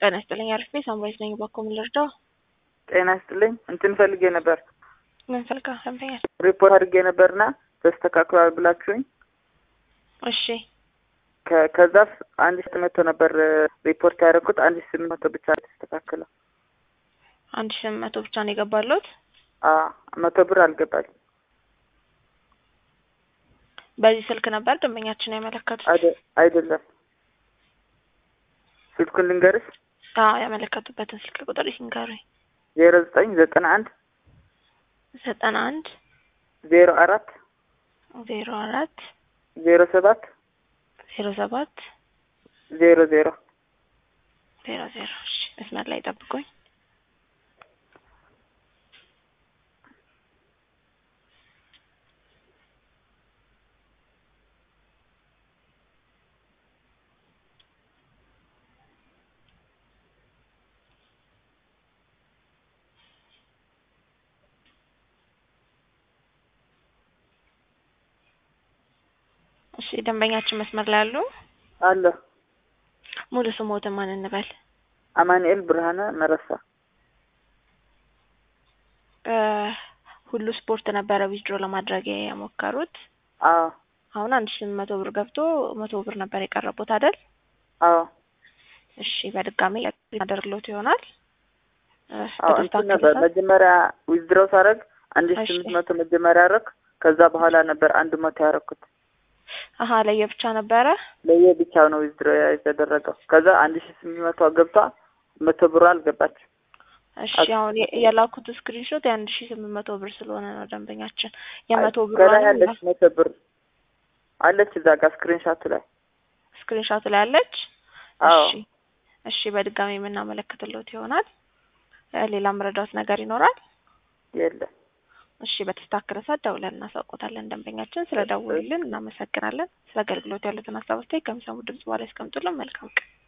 ጤና ይስጥልኝ አሪፍ ቤት ሳምራዊት ነኝ። ባኮ ምን ልርዳው? ጤና ይስጥልኝ እንትን ፈልጌ ነበር ምን ፈልጋ ሰምተኛል? ሪፖርት አድርጌ ነበርና ተስተካክሏል ብላችሁኝ እሺ ከ- ከዛፍ አንድ ሺህ መቶ ነበር ሪፖርት ያደረኩት አንድ ሺህ ስምንት መቶ ብቻ ተስተካክለው አንድ ሺህ ስምንት መቶ ብቻ ነው የገባለት። አ መቶ ብር አልገባልኝ በዚህ ስልክ ነበር ደንበኛችን ያመለከቱት። አይደ- አይደለም ስልኩን ልንገርሽ አዎ ያመለከቱበትን ስልክ ቁጥር ይንገሩኝ። ዜሮ ዘጠኝ ዘጠና አንድ ዘጠና አንድ ዜሮ አራት ዜሮ አራት ዜሮ ሰባት ዜሮ ሰባት ዜሮ ዜሮ ዜሮ ዜሮ እሺ መስመር ላይ ጠብቁኝ። እሺ ደንበኛችን መስመር ላይ አሉ። አለ ሙሉ ስሞትን ማን እንበል? አማኑኤል ብርሃነ መረሳ እ ሁሉ ስፖርት ነበረ ዊዝድሮ ለማድረግ የሞከሩት። አዎ አሁን አንድ ሺህ መቶ ብር ገብቶ መቶ ብር ነበር የቀረቡት አይደል? አዎ እሺ በድጋሚ ያደርግሎት ይሆናል። እ አዎ እንትን ነበር በተስተካከለ መጀመሪያ ዊዝድሮው ሳደርግ አንድ ሺህ እሺ። ስምንት መቶ መጀመሪያ ያደረግ ከዛ በኋላ ነበር አንድ መቶ ያደረኩት አሀ ለየብቻ ነበረ። ለየ ብቻ ነው ዊዝድሮ የተደረገው ከዛ አንድ ሺህ ስምንት መቶ ገብቷ መቶ ብሩ አልገባችም እሺ አት- አሁን የ- የላኩት ስክሪንሾት የአንድ ሺህ ስምንት መቶ ብር ስለሆነ ነው ደንበኛችን የመቶ ብር ከላይ አለች መቶ ብር አለች እዛ ጋር ስክሪንሻቱ ላይ ስክሪንሾት ላይ አለች። አዎ እሺ እሺ በድጋሚ የምናመለክትሎት ይሆናል። እ ሌላ መረዳት ነገር ይኖራል? የለም እሺ በተስተካከለ ሰዓት ደውለን እናሳውቆታለን። ደንበኛችን ስለ ደውሉልን እናመሰግናለን። ስለ አገልግሎት ያሉትን ሀሳብ አስተያየት ከሚሰሙ ድምጽ በኋላ ያስቀምጡልን። መልካም ቀን